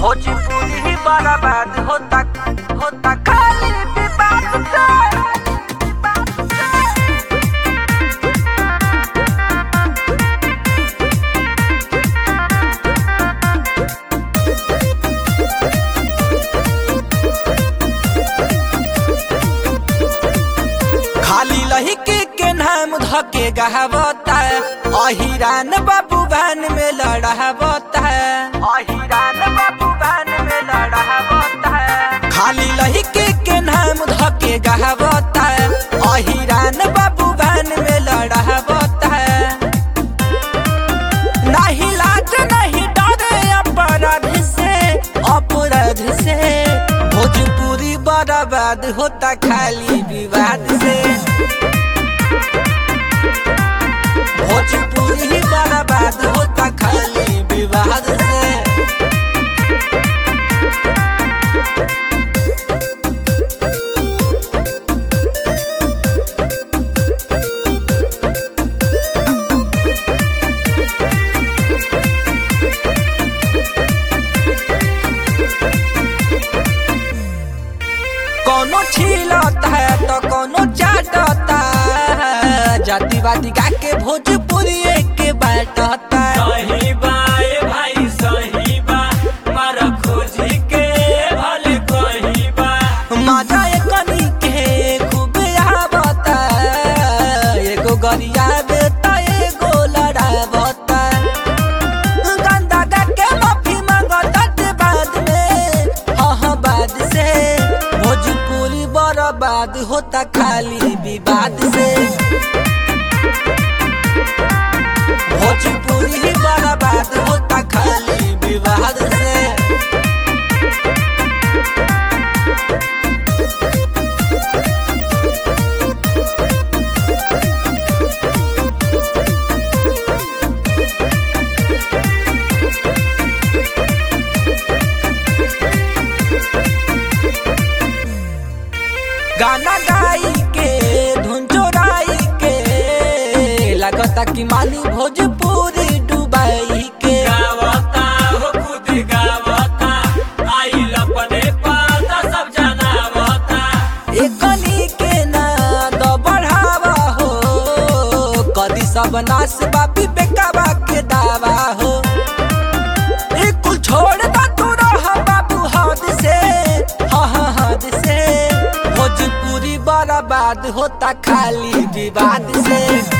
भोजपुरी ही बर्बाद होता होता खाली विवाद से खाली लहिके के नाम धके गहावता अहिरान बाबू भान में लड़ावता अहिरान बाबू भान में लड़ावता खाली लहिके के नाम धके गहावता अहिरान बाबू भान में लड़ावता नहीं लाज नहीं डरे अपराध से अपराध से भोजपुरी बर्बाद होता खाली विवाद से भोजपुरी बर्बाद होता खाली विवाद से कोनो छीलता है तो कोनो चाटता है जातिवादी गा के भोजपुरी के बाटता है सही बा ए भाई सही बा मार खोजी के भले कही बा मजा एकनी के खूब आवता एगो गरिया बेटा एगो लड़ावता गंदा गा के माफी मांगता ते बाद में हाँ हाँ बाद से भोजपुरी बर्बाद होता खाली विवाद से भोजपुरी बर्बाद होता खाली विवाद से गाना गाई के धुन चोराई के लगता कि मानी भोजपुरी डुबाई के गावता हो खुद गावता आई अपने पाता सब जनावता एकनी के ना द बढ़ावा हो कदी सब नाश बापी बेकाबा के दावा हो ए कुल छोड़ दा तू रह बाबू हद से हाँ हाँ हद से भोजपुरी बर्बाद होता खाली विवाद से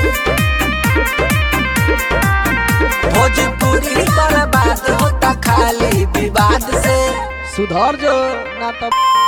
भोजपुरी बर्बाद होता खाली विवाद से सुधर जो ना तो